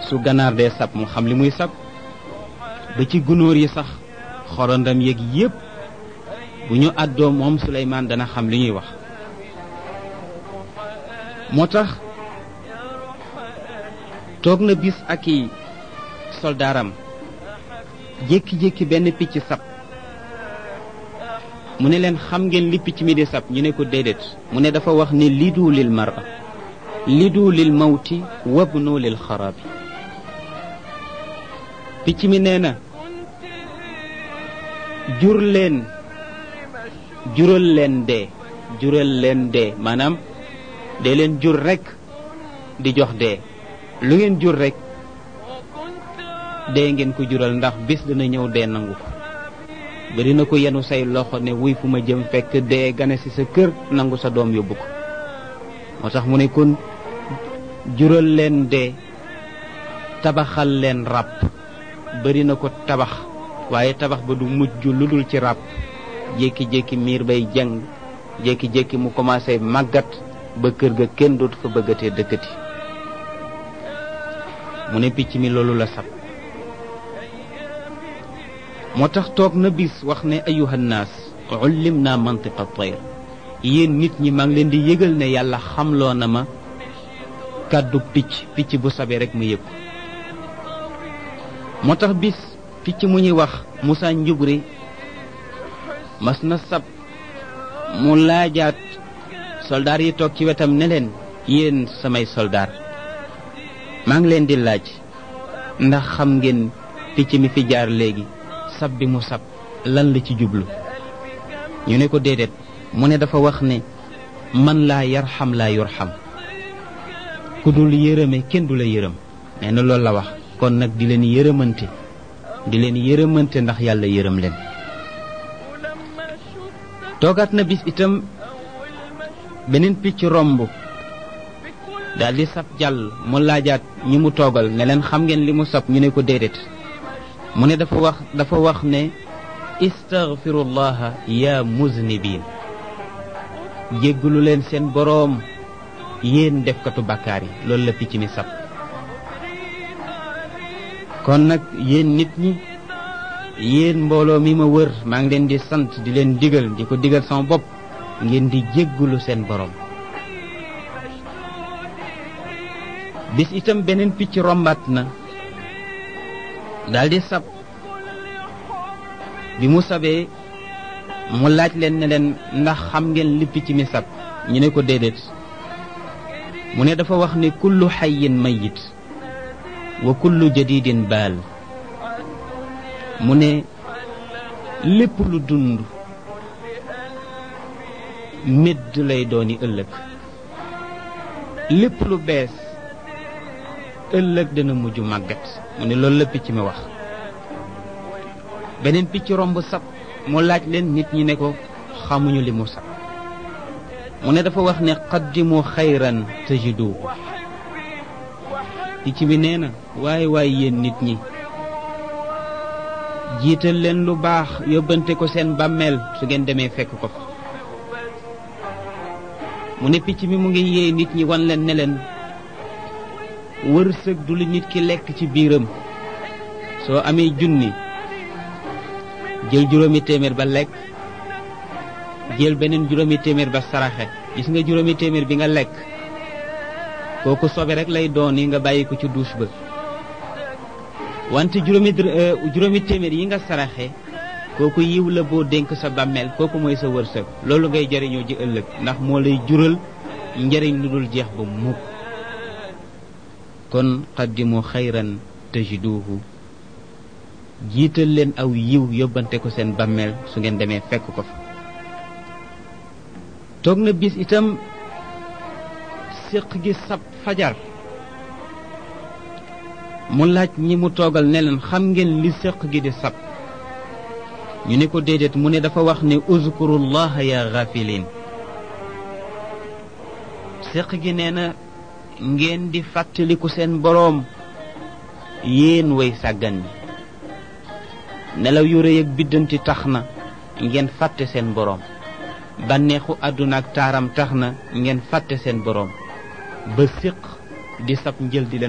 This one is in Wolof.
su ganaar dee sab mu xam li muy sab ba ci gunóor yi sax xorondam yeeg yépp bu ñu àddoo moom Suleymaan dana xam li ñuy wax moo tax toog na bis ak i soldaaram jékki-jékki benn picc sab mu ne leen xam ngeen li picc mi di sab ñu ne ko déedéet mu ne dafa wax ne lidu lil mara lidu lil mawti wabnu lil xarabi picc mi nee na jur leen jural leen dee jural leen dee maanaam dee leen jur rekk di jox dee lu ngeen jur rekk dee ngeen ko jural ndax bis dina ñëw dee nangu ko bari na ko yenu say loxo ne wuy fu ma jëm fekk dee gane ci sa kër nangu sa doom yóbbu ko moo tax mu ne kon jural leen dee tabaxal leen ràbb bari na ko tabax waaye tabax ba du mujj lu dul ci ràbb jékki-jékki miir bay jàng jékki-jékki mu commencé màggat ba kër ga kenn dootu fa bëggatee dëkkati mu ne picc mi loolu la sab moo tax toog na bis wax ne ayuhannaas ullim naa mantiqa tayr yéen nit ñi maa ngi leen di yëgal ne yàlla xamloo na ma kàddu picc picc bu sabee rek ma yëg moo tax bis picc mu ñuy wax Moussa Njubri mas na sab mu laajaat soldaar yi toog ci wetam ne leen yéen samay soldaar maa ngi leen di laaj ndax xam ngeen picc mi fi jaar léegi sab bi mu sab lan la ci jublu ñu ne ko déedéet mu ne dafa wax ne man laa yarxam laa yurxam ku dul yërëme kenn du la yërëm nee na loolu la wax kon nag di leen yërëmante di leen yërëmante ndax yàlla yërëm leen toogaat na bis itam beneen picc romb daal di sab jàll mu laajaat ñi mu toogal ne leen xam ngeen li mu sab ñu ne ko déedéet mu ne dafa wax dafa wax ne istaghfirullaha ya muznibin jéggalu leen seen boroom yéen defkatu bàkkaar yi loolu la picc mi sab kon nag yéen nit ñi yéen mbooloo mi ma wër maa ngi leen di sant di leen digal di ko digal sama bopp ngeen di jéggalu seen boroom bis itam beneen picc rombaat na daldi sab bi mu sabee mu laaj leen ne leen ndax xam ngeen li picc mi sab ñu ne ko déedéet mu ne dafa wax ne kullu xayin mayit wa kullu jadidin baal mu ne lépp lu dund médd lay dooni ëllëg lépp lu bees ëllëg dana mujj màggat mu ne loolu la picc mi wax beneen picc romb sab mu laaj leen nit ñi ne ko xamuñu li mu sab mu ne dafa wax ne qaddimu xayran tajidu picc mi nee na waaye waaye yéen nit ñi jiital leen lu baax yóbbante ko seen bàmmeel su ngeen demee fekk ko fa mu ne picc mi mu ngi yee nit ñi wan leen ne leen wërsëg du li nit ki lekk ci biiram soo amee junni jël juróomi téeméer ba lekk jël beneen juróomi téeméer ba saraxe gis nga juróomi téeméer bi nga lekk kooku sobe rek lay doon yi nga bàyyi ko ci douche ba wante juróomi juróomi téeméer yi nga saraxe kooku yiw la boo dénk sa bàmmeel kooku mooy sa wërsëg loolu ngay jariñoo ji ëllëg ndax moo lay jural njariñ lu dul jeex ba mukk kon qaddimu xayran tajiduhu jiital leen aw yiw yóbbante ko seen bàmmeel su ngeen demee fekk ko fa toog na bis itam séq gi sab fajar mu laaj ñi mu toogal ne leen xam ngeen li séq gi di sab ñu ne ko déedéet mu ne dafa wax ne uzkurullaha ya gafilin séq gi nee na ngeen di fàttaliku seen boroom yéen way sàggan ñi nelaw yu rëy ak biddanti tax na ngeen fàtte seen boroom bànneexu àdduna ak taaram tax na ngeen fàtte seen boroom ba séq di sab njël di leen